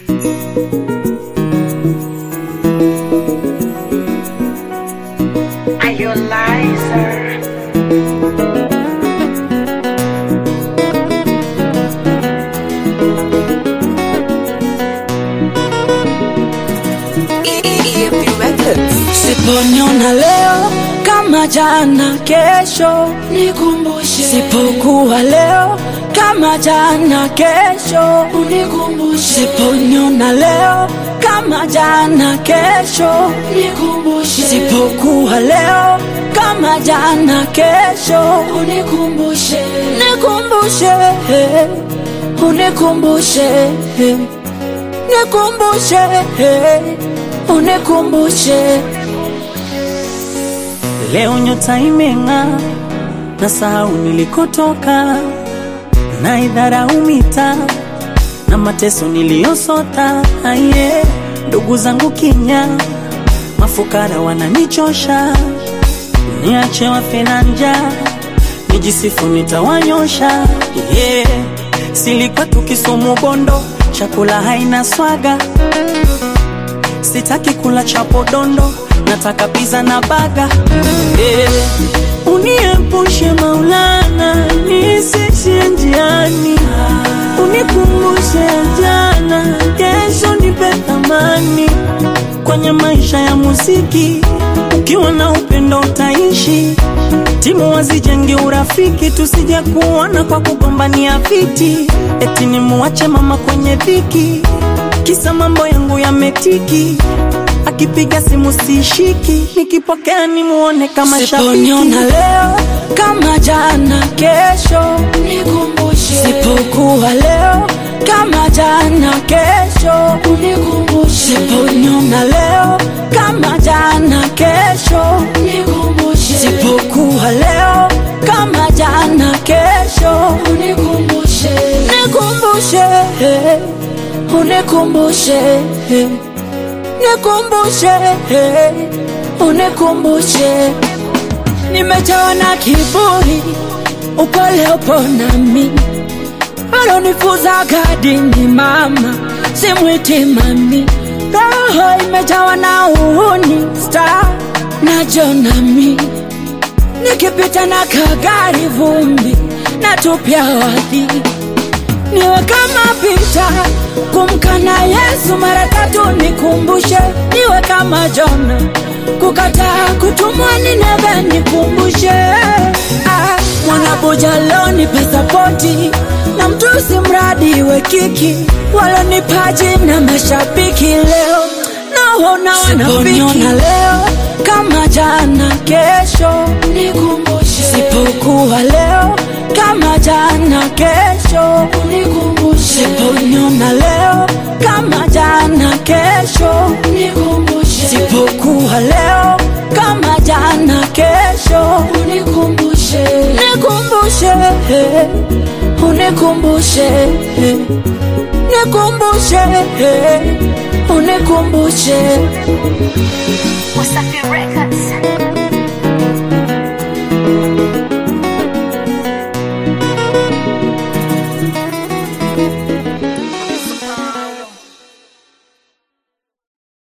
Are you a liar? Siponiona leo kama jana, kesho Nikumbushe, sipokuwa leo kama jana, kesho unikumbushe, siponiona leo kama jana, kesho nikumbushe, sipokuwa leo kama jana, kesho unikumbushe, nikumbushe, unikumbushe, nikumbushe, unikumbushe. Leo nyota imeng'aa, na sahau nilikotoka, na idharau mitaa na mateso niliyosota. Aye, ndugu zangu kinya, mafukara wananichosha, niache wafe na njaa, nijisifu nitawanyosha. Yeah, silikuwa tukisumu bondo, chakula haina swaga sitaki kula chapo dondo, nataka pizza na baga. Eh, uniepushe Maulana, nisishie njiani, unikumbushe jana, kesho nipe thamani kwenye maisha ya muziki. Ukiwa na upendo utaishi, timu wazijenge urafiki, tusije kuona kwa kugombania viti, eti nimuache mama kwenye dhiki kisa mambo yangu yametiki, akipiga simu sishiki, nikipokea nimuone kama Siponiona shabiki. leo kama jana, kesho nikumbushe, sipokuwa leo kama jana, kesho unikumbushe, siponiona leo kama jana, kesho nikumbushe, sipokuwa leo kama jana, kesho unikumbushe, nikumbushe, unikumbushe, nikumbushe, unikumbushe. Nimejawa na kiburi, upole upo nami, alonifuza gadini mama, simwiti mami, roho imejawa na uhuni, star na jonami, nikipita na kagari vumbi, natupia wadhi niwe kama Pita kumkana Yesu mara tatu, nikumbushe niwe kama Jona kukataa kutumwa Nineve, nikumbushe ah, mwanabuja lonipe sapoti na mtusi mradi we kiki walonipaji na mashabiki leo naona wanafiki leo kama jana, kesho nikumbushe, sipokuwa leo kama jana, kesho unikumbushe, siponiona leo kama jana, kesho nikumbushe, sipokuwa leo kama jana, kesho unikumbushe, nikumbushe, unikumbushe, nikumbushe, unikumbushe. Wasafi Records.